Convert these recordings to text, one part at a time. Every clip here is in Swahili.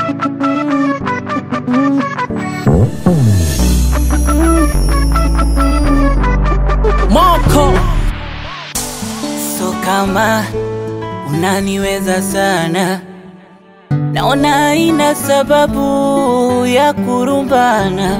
Moko So kama unaniweza sana, naona haina sababu ya kurumbana.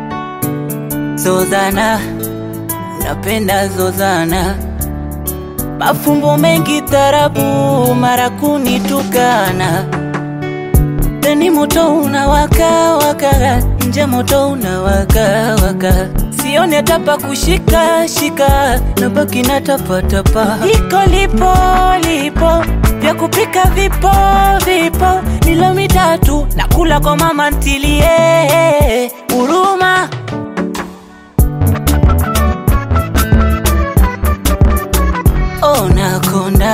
Zozana, unapenda zozana, mafumbo mengi tarabu, mara kunitukana. Ndani moto unawaka waka, nje moto unawaka waka, sioni hata pa kushika shika, nabaki na tapa tapa. Iko lipo lipo, vya kupika vipo vipo, milo mitatu nakula kwa mama ntilie huruma. Ona konda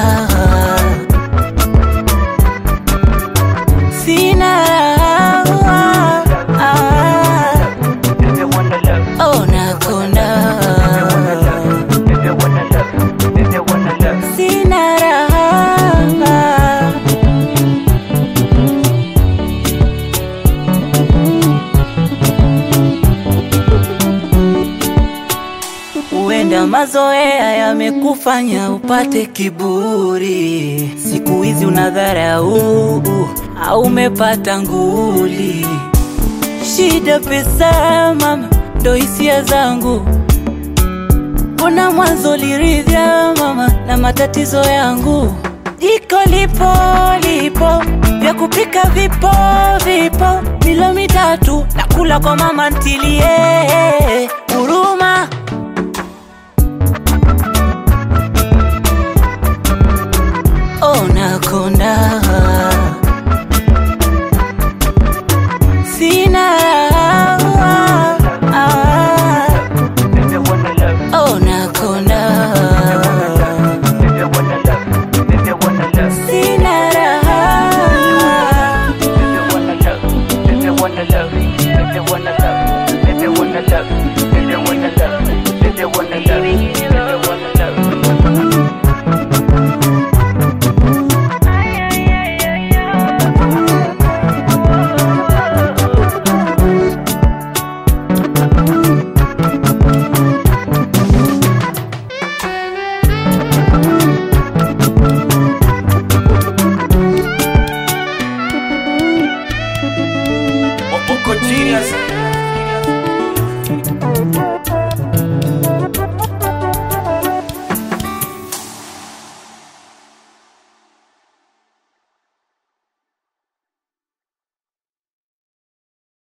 sina raha Ona konda sina raha Huenda mazoea yamekufanya upate kiburi, siku hizi unadharau au umepata nguli. Shida pesa mama, ndo hisia zangu. Mbona mwanzo liridhya mama na matatizo yangu? Jiko lipo lipo, vya kupika vipo vipo, milo mitatu nakula kwa mama ntilie